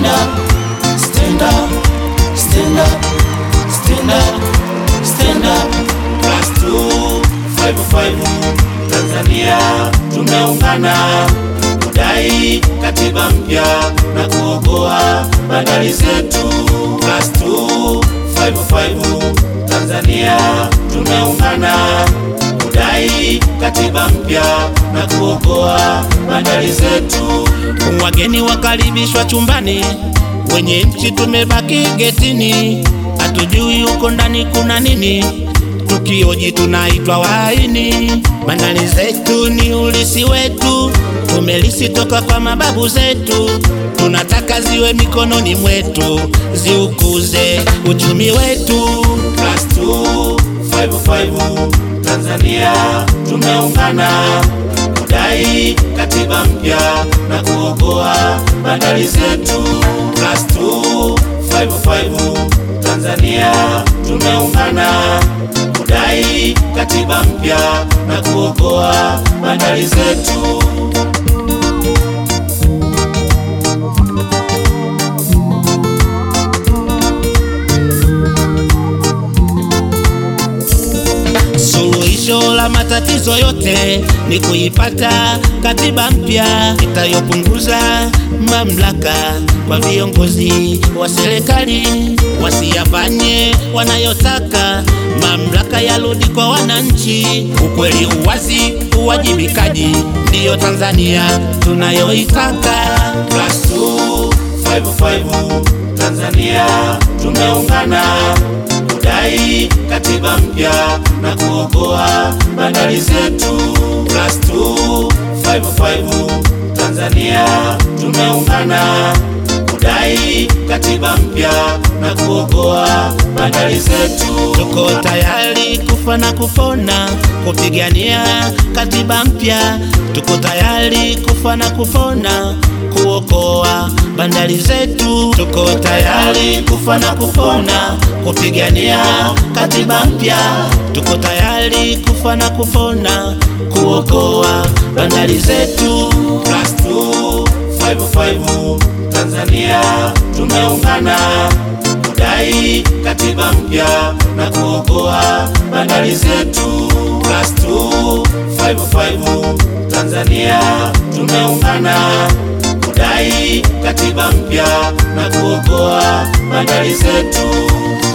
up, stand up, stand up, stand up, stand up. Class 2 55 Tanzania tumeungana kudai katiba mpya na kuokoa bandari zetu. Class 2 55 Tanzania tumeungana kudai katiba mpya na kuokoa bandari zetu. Wageni wakaribishwa chumbani, wenye nchi tumebaki getini, hatujui huko ndani kuna nini, tukioji tunaitwa waini. Bandari zetu ni ulisi wetu, tumelisi toka kwa mababu zetu, tunataka ziwe mikononi mwetu, ziukuze uchumi wetu. Class 2 55 Tanzania tumeungana kudai katiba mpya na kuokoa bandari zetu. Class 2 55 Tanzania tumeungana kudai katiba mpya na kuokoa bandari zetu. Suluhisho la matatizo yote ni kuipata katiba mpya itayopunguza mamlaka kwa viongozi wa serikali, wasiyafanye wanayotaka, mamlaka yarudi kwa wananchi. Ukweli, uwazi, uwajibikaji, ndiyo Tanzania tunayoitaka. Class 2 55 Tanzania tumeungana kudai katiba mpya na kuokoa bandari zetu. Class 2 55 Tanzania tumeungana kudai katiba mpya na kuokoa bandari zetu. Tuko tayari kufa na kupona kupigania katiba mpya. Tuko tayari kufa na kupona kuokoa bandari zetu. Tuko tayari kufa na kupona kupigania katiba mpya. Tuko tayari kufa na kupona kuokoa bandari zetu. Class 2 55 Tanzania tumeungana kudai katiba mpya na kuokoa bandari zetu. Class 2 55 Tanzania tumeungana kudai katiba mpya na kuokoa bandari zetu.